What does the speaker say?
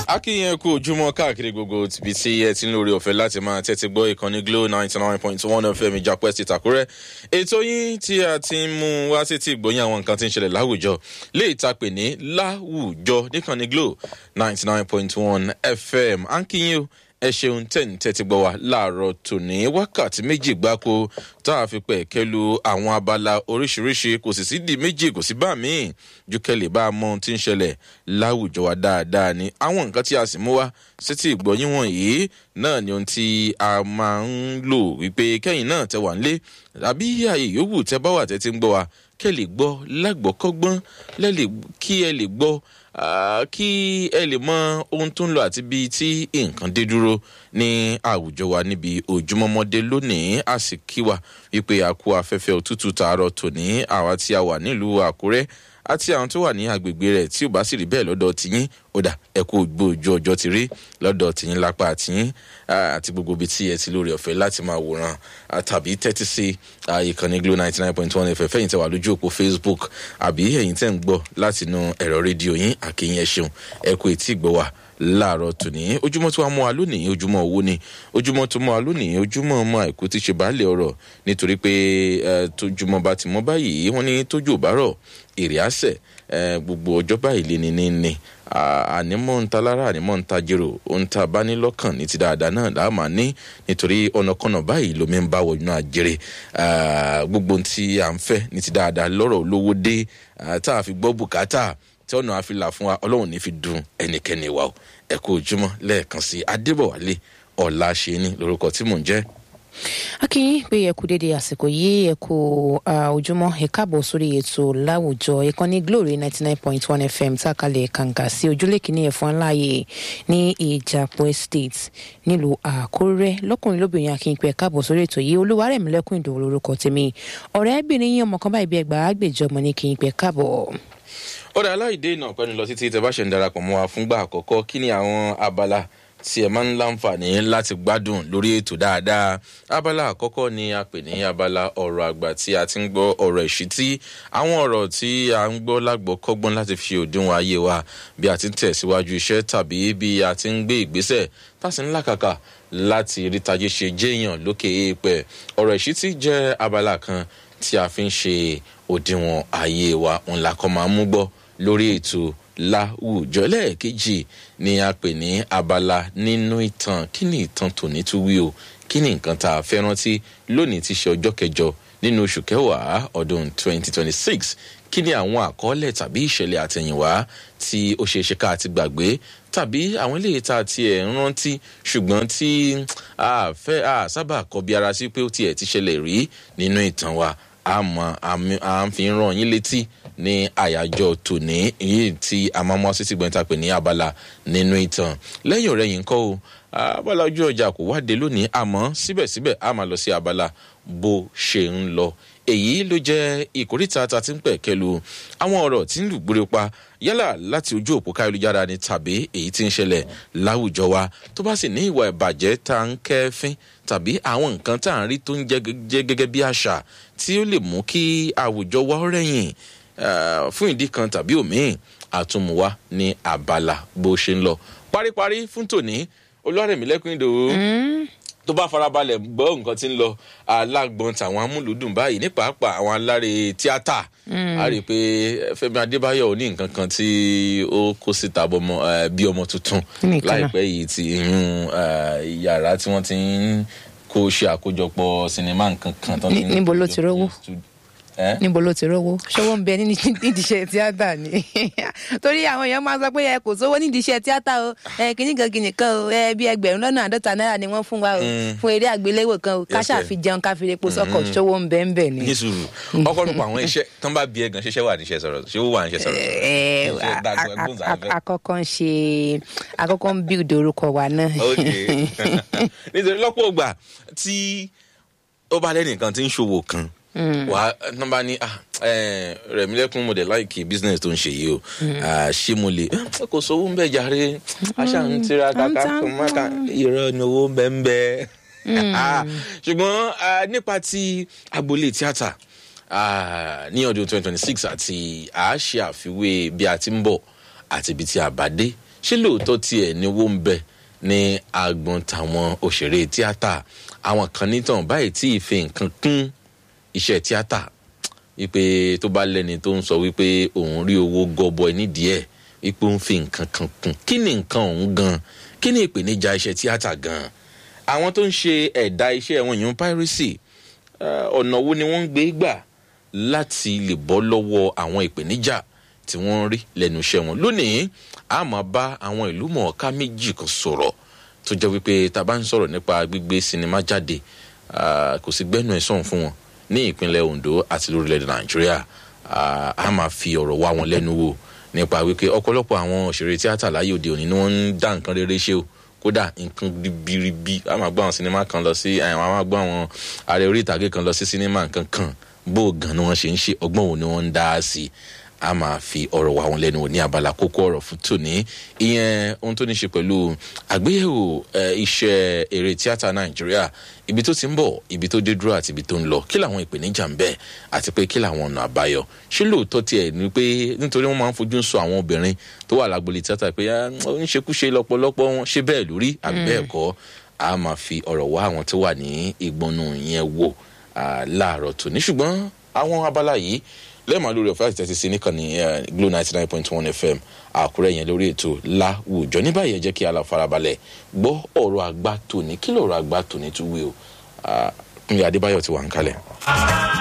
akínyẹn kú ojúmọ́ káàkiri gbogbo ibi tí ẹ ti ń lórí ọ̀fẹ́ láti máa tẹ́tí gbọ́ ìkànnì glo ninety nine point one fm ìjàpẹ́ ti tàkúrẹ́ ètò yín tí a ti ń mú wá sí ti gbòyìn àwọn nǹkan tí ń ṣẹlẹ̀ láwùjọ lè ta pè ní láwùjọ níkànnì glo ninety nine point one fm akínyẹn ẹ ṣeun tẹ́ǹ tẹ́tí gbọ́ wa láàárọ̀ tòní wákàtí méjì gbáko tá a fi pẹ̀ kẹlu àwọn abala oríṣiríṣi kò sì sí di méjì kò sí bá míì ju kẹlẹ̀ bá a mọ ohun tí ń ṣẹlẹ̀ láwùjọ wa dáadáa ni àwọn nǹkan tí a sì mú wá sétí ìgbọ́yìn wọ̀nyí náà ni ohun tí a máa ń lò wípé kẹ́yìn náà tẹ wà nílé àbí ààyè yòówù tẹ bá wà tẹ ti ń gbọ́ wa kẹ́ lè gbọ́ lágbọ́kọ́gbọ́n kí ẹ lè gbọ́ kí ẹ lè mọ ohun tó ń lọ àti bíi tí nǹkan dé dúró ní àwùjọ wa níbi ojúmọmọdé lónìí a sì kí wa wípé a kú afẹ́fẹ́ òtútù tààrọ̀ tòní àwa tí a wà nílùú àkúrẹ́ àti àwọn tó wà ní agbègbè rẹ̀ tí ò bá sì rí bẹ́ẹ̀ lọ́dọ̀ tìyín ó dà ẹ kú gbójú ọjọ́ ti rí lọ́dọ̀ tìyín lápá tìyín àti gbogbo ibi tí ẹ ti lórí ọ̀fẹ́ láti máa wòran tàbí tẹ́tí sí ìkànnì glo ninety nine point one fm fẹ́yìntì wà lójú òpó facebook àbí ẹ̀yìn tẹ́ ń gbọ́ látinú ẹ̀rọ rédíò yín àkíyìn ẹ ṣeun ẹ kú etí ìgbọ́ wa láàárọ̀ tòní ojúmọ́ tó wá mú wa lónìí ojúmọ́ owó ni ojúmọ́ tó mú wa lónìí ojúmọ́ ọmọ àìkú ti ṣe baálé ọ̀rọ̀ nítorí pé tójúmọ́ bá ti mọ́ báyìí wọ́n ní tójú ò bá rọ̀ èrè àṣẹ gbogbo ọjọ́ báyìí lé ní ní ní ànímọ̀ ń ta lára ànímọ̀ ń ta jèrò ohun tá a bá ní lọ́kàn ní ti dáadáa náà là á máa ní nítorí ọ̀nàkọ̀nà báyìí lomi ń bá wọnú àjèrè gbogbo ohun tí à ń fẹ́ ní ti dáadáa lọ́rọ̀ olówó dé tá a fi gbọ́ bùkátà tí ọ̀nà àfilà fún wa ọlọ́run ní fi dùn ẹnikẹ́ni wa o ẹ kú ojúmọ́ lẹ́ẹ̀kan sí adébọ̀wálé ọ̀la ṣe ní lórúkọ tí mò ń jẹ́ akínyìn pé ẹ kú dédé àsìkò yìí ẹ kú ojúmọ́ ẹ káàbọ̀ sórí ètò láwùjọ ìkànnì glory ninety nine point one fm tákàlẹ̀ kàǹkà sí ojúlé kìíní ẹ̀fọn láàyè ní ìjàpọ̀ estate nílùú àkórẹ́ lọ́kùnrin lóbìnrin akínyìn pé ẹ káàbọ̀ sórí ètò yìí olúwarẹ̀mílẹ́kùn ìdòwò lórúkọ tèmi ọ̀rẹ́bìnrin yín ọmọ kan báyìí bí ẹgbàá àgbèjọ ọmọ ní kìínyìn pé káàbọ̀ ọ̀dà aláìdé náà pẹ́ni lọ títí tẹ bá ṣe ń darapọ̀ mọ́ wa fúngbà àkọ́kọ́ kí ni àwọn abala tí ẹ máa ń láǹfààní láti gbádùn lórí ètò dáadáa abala àkọ́kọ́ ni a pè ní abala ọ̀rọ̀ àgbà tí a ti ń gbọ́ ọ̀rọ̀ ìṣítí àwọn ọ̀rọ̀ tí a ń gbọ́ lágbọ́ kọ́gbọ́n láti fi òdiwọ̀n ayé wa bí a ti ń tẹ̀síwájú iṣẹ́ tàbí bí a ti ń gbé ìgbésẹ̀ tàṣí ńlá kàkà láti rí tajé ṣe jéèyàn lókè èèpẹ̀ ọ̀rọ̀ ìṣítí jẹ́ abala kan tí a fi ń ṣe òdiwọ̀n ayé wa ńlá kan máa ń mú gbọ́ lórí ètò láwùjọ lẹ́ẹ̀kejì ni a pè ní abala nínú ìtàn kí ni ìtàn tòní tún wí o kí ni nǹkan tá a fẹ́ rántí lónìí ti ṣe ọjọ́ kẹjọ nínú oṣù kẹwàá ọdún 2026 kí ni àwọn àkọọ́lẹ̀ tàbí ìṣẹ̀lẹ̀ àtẹ̀yìnwá tí ó ṣeé ṣe ká ti gbàgbé tàbí àwọn eléyìí tá a tiẹ̀ ń rántí ṣùgbọ́n tí a fẹ́ a sábà kọbi ara sí pé ó tiẹ̀ ti ṣẹlẹ̀ rí nínú ìtàn wa àmọ́ à ń fi ràn yín létí ní àyájọ́ tòní èyí tí a máa mú wá sí gbẹ̀ntà pè ní abala nínú ìtàn lẹ́yìn ọ̀rẹ́ yìí ń kọ́ o abala ojú ọjà kò wáde lónìí àmọ́ síbẹ̀síbẹ̀ a máa lọ sí abala bó ṣe ń lọ èyí ló jẹ́ ìkórìtà tá a ti ń pẹ̀ kẹlu àwọn ọ̀rọ̀ tí ń lù gbúre pa yálà láti ojú òpó káyọ̀lùjára ni tàbí èyí tí ń ṣẹlẹ̀ láwùjọ wa tó bá sì ní ìwà ìbàjẹ́ tá à ń kẹ́fín tàbí àwọn nǹkan tá à ń rí tó ń jẹ́ gẹ́gẹ́ bí àṣà tí ó lè mú kí àwùjọ wa rẹ̀yìn fún ìdí kan tàbí òmíì àtúmùwá ní abala bó ṣe ń lọ paríparí fún tòní olúwarẹ̀mílẹ́kùn ìdòwò tó bá farabalẹ̀ gbọ́ nǹkan tí ń lọ alágbọ̀n tàwọn amúlùdùn báyìí ní pàápàá àwọn aláre tíátà a rí i pé fẹmi adébáyọ ní nǹkan kan tí ó kó síta bí ọmọ tuntun láìpẹ́ yìí ti yàrá tí wọ́n ti ń kó ṣe àkójọpọ̀ sinimá nǹkan kan. níbo ló ti rówó níbo ló ti rówó ṣọwọ́ ń bẹ nídìí iṣẹ́ tíátà ni torí àwọn èèyàn máa ń sọ pé ẹ kò sówó nídìí iṣẹ́ tíátà o ẹ kìíní kan kìíní kan o ẹ bí ẹgbẹ̀rún lọ́nà àádọ́ta náírà ni wọ́n fún wa o fún eré àgbéléwò kan o káṣà fi jẹun ká fi repo sọ́kọ̀ ṣọwọ́ ń bẹ ń bẹ ni. ní sùúrù ọ̀pọ̀lọpọ̀ àwọn iṣẹ́ tán bá bí ẹgàn ṣiṣẹ́ wà níṣẹ́ sọ̀rọ̀ ṣé ó wà níṣẹ́ sọ̀rọ̀. àkọ́kọ́ ń ṣe àkọ́kọ́ ń build orúkọ wa náà. nítorí lọ́pọ̀ ògbà tí ó bá lẹ́nìkan tí ń ṣòwò kan wà á nọmba ní rẹ̀mílẹ́kùn mo dẹ̀ láìkì business tó ń ṣe yìí o ṣé mo lè kò sówó ń bẹ̀ jàre aṣá ń tira kàkà kò má kà irọ́ ni owó ń bẹ́ ń bẹ́ ṣùgbọ́n nípa ti agboolé tíátà ní ọdún twenty twenty six àti a ṣe àfiwé bí a ti ń bọ̀ àti ibi tí a bá dé ṣé lóòótọ́ tiẹ̀ ni owó ń bẹ ní agbọn tàwọn òṣèré tíátà àwọn kan nítàn báyìí tí ì fi nǹkan kún iṣẹ́ tíátà wípé tó bá lẹ́ni tó ń sọ wípé òun rí owó gọbọi nídìí ẹ̀ wípé ó ń fi nǹkan kan kún kí ni nǹkan ọ̀hún gan kí ni ìpèníjà iṣẹ́ tíátà gan àwọn tó ń ṣe ẹ̀dá iṣẹ́ wọn yìí ń piracy ọ̀nà wo ni wọ́n ń gbé gbà láti lè bọ́ lọ́wọ́ àwọn ìpèníjà tí wọ́n ń rí lẹ́nu iṣẹ́ wọn lónìí a máa bá àwọn ìlú mọ̀ọ́ká méjì kan sọ̀rọ̀ tó jẹ́ wípé tá a bá ń sọ̀rọ̀ nípa gbígbé sinimá jáde kò sí gbẹ́nu ẹ̀ sọ̀hún fún wọn ní ìpínlẹ̀ ondo àti lórílẹ̀‐èdè nàìjíríà a máa fi ọ̀rọ̀ wá wọn lẹ́nu wò nípa wípé ọ̀pọ̀lọpọ̀ àwọn òṣèré tíátà láyé òde òní ni wọ́n ń dá nǹkan rere ṣe o kódà nǹkan ribiribi a máa gbọ́ àwọn sinimá kan lọ sí àwọn a máa gbọ́ àwọn ààrẹ orí ìtàgé kan lọ sí sinimá nǹkan kan bó gan ni wọ́n ṣe ń ṣe ọgbọ́n wo ni wọ́n ń dá sí i a máa fi ọ̀rọ̀ wá wọn lẹ́nu wò ní abala kókó ọ̀rọ̀ fún tòní ìyẹn ohun tó ní ṣe pẹ̀lú àgbéyẹ̀wò iṣẹ́ eré tíátà nàìjíríà ibi tó ti ń bọ̀ ibi tó dé dúró àti ibi tó ń lọ kí làwọn ìpèníjà ń bẹ àti pé kí làwọn ọ̀nà àbáyọ ṣé lóòótọ́ tiẹ̀ ni pé nítorí wọ́n máa ń fojú sọ àwọn obìnrin tó wà lágbolé tíátà pé ó ń ṣekúṣe lọ́pọ̀lọpọ̀ wọn ṣé bẹ́ẹ̀ lórí àbí bẹ́ẹ̀ kọ́ a máa fi ọ̀rọ̀ wá àwọn tó wà ní ìgbọnú yẹn wò láàárọ̀ tòní ṣùgbọ́n àwọn abala yìí lẹ́ẹ̀ma lórí ọ̀fẹ́ àti tẹ́tí sí níkànnì glo ninety nine point one fm àkúrẹ́ yẹn lórí ètò láwùjọ ní báyìí ẹ jẹ́ kí a lọ farabalẹ̀ gbọ́ ọ̀rọ̀ àgbà tòní kí lọ́ọ̀rọ̀ àgbà tòní tún wí o kúnlẹ̀ adébáyọ̀ ti wà ń kalẹ̀.